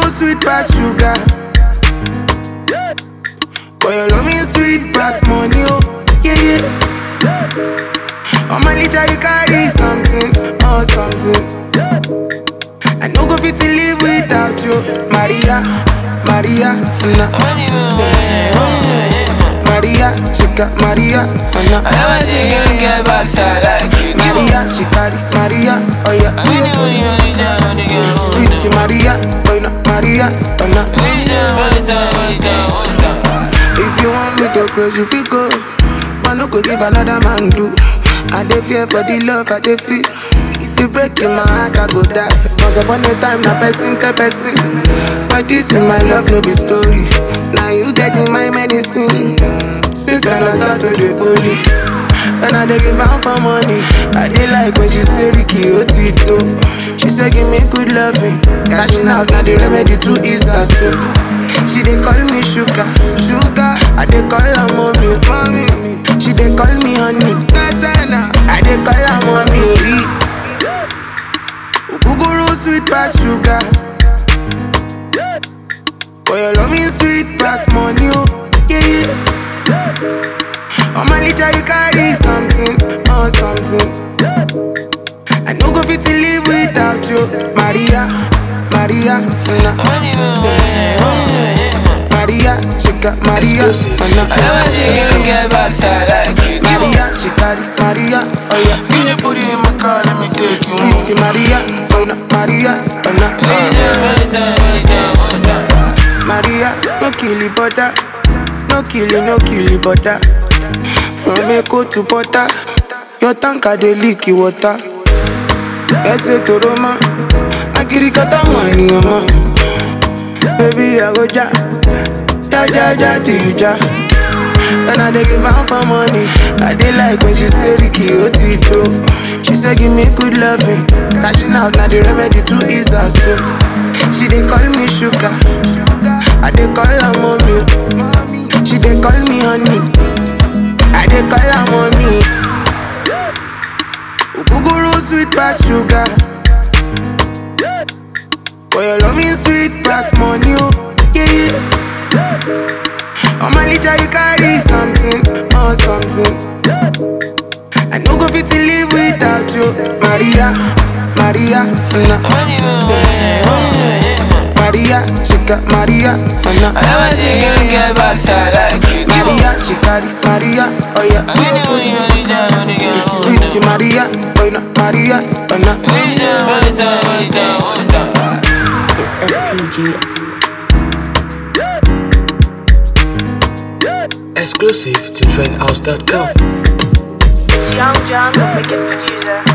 sweet pass sugar. Boy, your love me sweet pass money, oh yeah yeah. On my litter you carry something, oh something. I no go fit to live without you, Maria, Maria, na. Maria, she got Maria, oh I na. never see a girl get backside like you do. Maria, she carry Maria, oh yeah. Only, only, only time, only girl. Sweet Maria, boy na Maria, oh na. Only time, only time, only time, only time. If you want me to close, you feel go. But no go give another man do. I dey fear for the love I dey feel. If you break in my heart, I go die. Once upon a time, na person tell person. But this in my love, no be story. Now you get in my medicine. Since then I start to dey holy. And I dey give am for money. I dey like when she say Ricky Otito. She say give me good loving. Cashing out na the remedy to ease her soul. She dey call me sugar, sugar. I dey call her mommy, mommy. She dey call me honey, Gazana. I dey call her mommy. Ogogoro sweet pass sugar. Boy, your love me sweet pass money, oh yeah yeah. On my litter you carry something, oh something. I no go fit to live without you, Maria, Maria, na. Only, only, only, Maria, she got Maria, oh I na. never see a girl get backside like you do. Maria, she carry Maria, oh yeah. Can you put it in my car? Let me take you. Sweet Maria, oh na, Maria, oh na. Only time, only time, only time, only time. Maria, no kill it, butter. No kill it, no kill it, butter. From Echo to Butter, your tanker dey leak the water. Ese to Roma, agirikata money, mama. Baby, I go ja, ja ja ja till you ja. And I dey give am for money. I dey like when she say Ricky Otito. She say give me good loving. Cashing out na the remedy to ease her soul. She dey call me sugar. I dey call her mommy. She dey call me honey. I dey call her mommy. Ogogoro sweet pass sugar. Boy, your love me sweet pass money, oh yeah yeah. On my litter you carry something, oh something. I no go fit to live without you, Maria, Maria, na. Only, only, only, Maria, she got Maria, oh na. I never see a girl get backside like you do. Maria, she carry Maria, oh yeah. Only, only, only time, only girl. Sweet Maria, boy na Maria, oh na. Only time, only time, only time, only time. It's STG. Exclusive to trendhouse.com. It's Young John, the wicked producer.